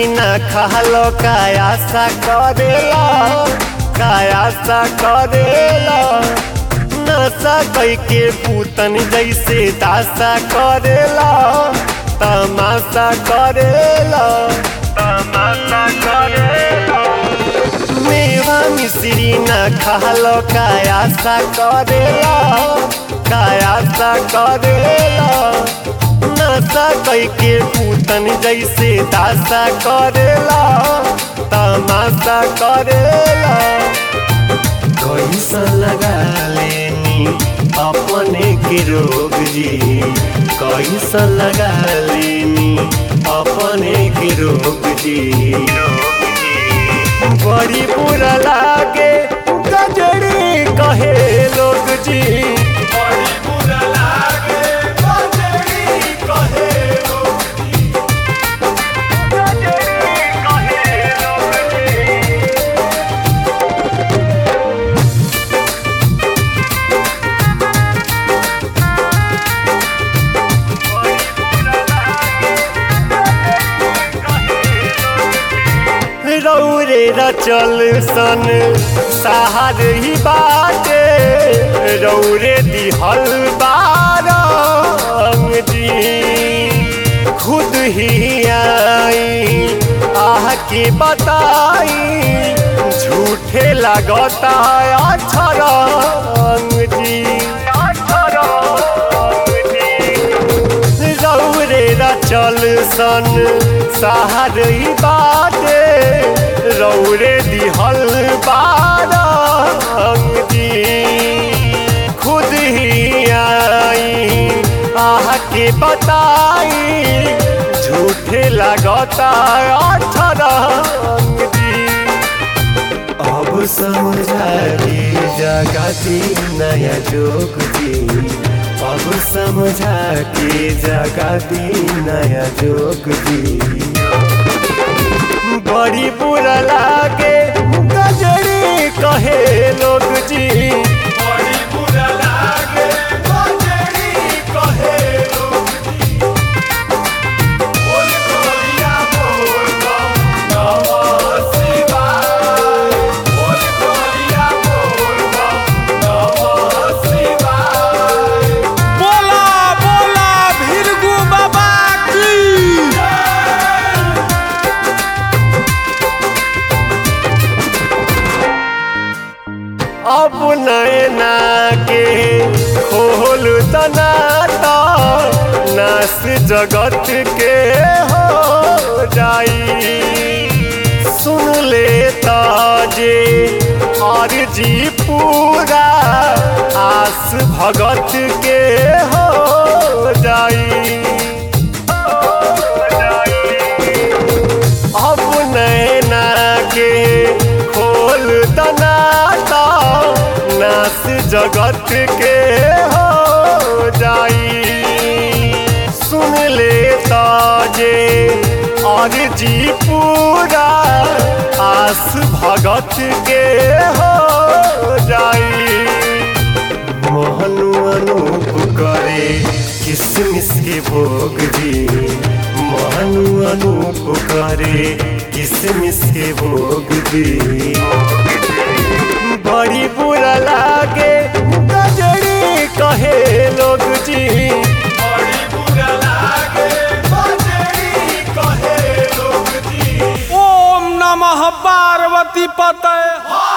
ना खालो कायासा करेला कायासा करेला नशा कई के पूतन जैसे दासा करेला तमाशा करेला तमाशा करेला मेवा मिश्री ना खालो कायासा करेला कायासा करेला नशा कई के पूतन जैसे दासा करेला तमाशा करेला कैसा लगा लेनी अपने के रोग जी कैसा लगा लेनी अपने के रोग जी बड़ी बुरा लागे गजड़ी कहे लोग जी बड़ी बुरा लागे गजड़ी कहे लोग जी गजड़ी कहे लोग जी रौरे रचल सन सहार ही बाटे रौरे दिहल बारंग जी खुद ही आई आह के बताई झूठे लगता अछरंग जी रौरे रचल सन सहार ही बाटे रौरे दिहल बारंग जी खुद ही आई आह के बताई झूठे लगता अठरंग जी अब समझा के जगती नया जोग जी अब समझा के जगती नया जोग जी बड़ी बुरा लागे गजड़ी कहे लोग जी बड़ी बुरा लागे गजड़ी कहे लोग जी बोल गोरिया बोल बम नमः शिवाय बोल गोरिया बोल बम नमः शिवाय बोला बोला भिरगु बाबा की अब नैना के खोल तनाता नास जगत के हो जाई सुन ले ताजे और जी पूरा आस भगत के हो जाई अब नैना के खोल दनाता नास जगत के हो जाई सुन ले ताजे और जी पूरा आस भगत के हो जाई मोहनु अनूप करे किसमिस के भोग जी मोहनु अनूप करे किसमिस के भोग जी बड़ी बुरा लागे गजड़ी कहे लोग जी बड़ी बुरा लागे गजड़ी कहे लोग जी ओम नमः पार्वती पतय